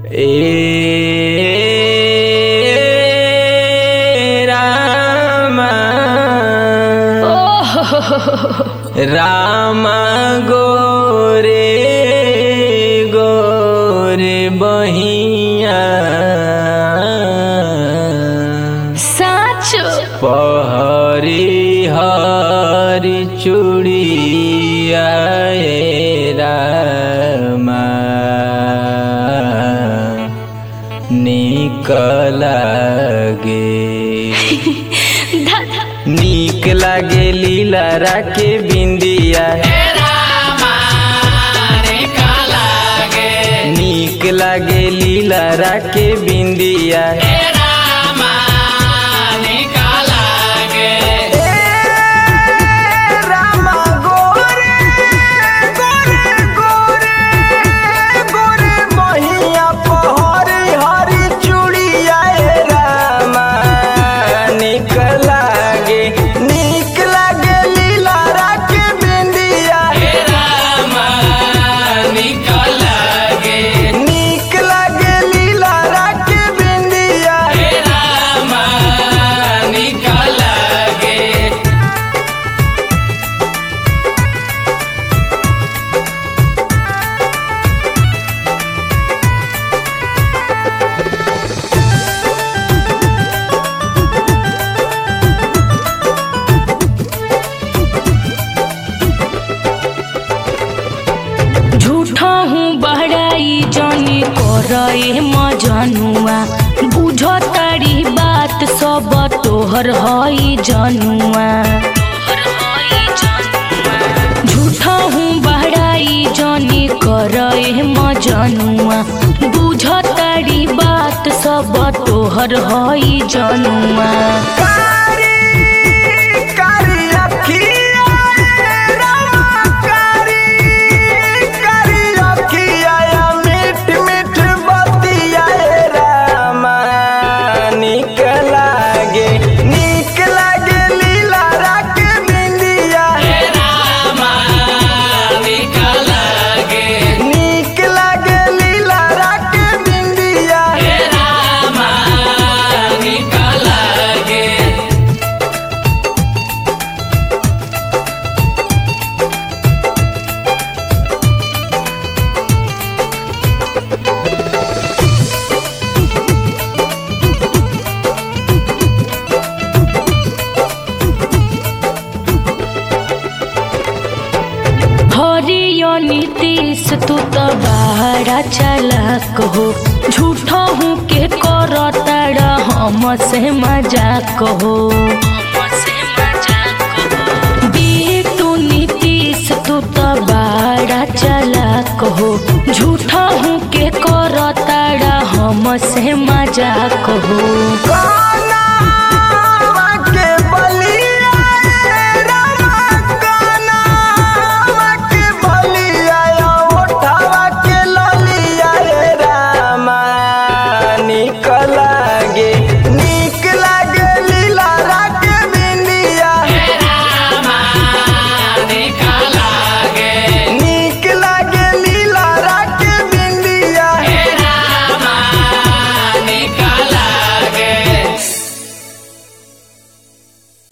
ए राम राम गोरे गोरे बहिया साँचो पहरी हरी चूड़िया ए रामा नीक लागे धा- नीक लागे लीला राके बिंदिया नीक लागे लीला राके बिंदिया नीक लागे नीक लागे लीला राके बिंदिया नीक लागे लीला राके बिंदिया झूठा हूँ बहराई जानी करे मजनुआ बुझ तारी बात सब तोहर हई जनुआ झूठा हूँ बहराई जानी करे मजनुआ बुझ तारी बात सब तोहर हई जनुआ कारी कारी अखिया रामा कारी कारी अखिया मीठ मीठ बतिया रामा नीक लागे नीक लागे लीला राख बिंदिया नीक लागे लीला राख बिंदिया हरियो नीतीश तू तो बाहरा चालाक हो झूठो हूँ के करो तारा हम से मजाक हो बीटू नीतीश तू तो बाहरा चालाक हो झूठो हूँ के करो तारा हम से मजाक हो कारी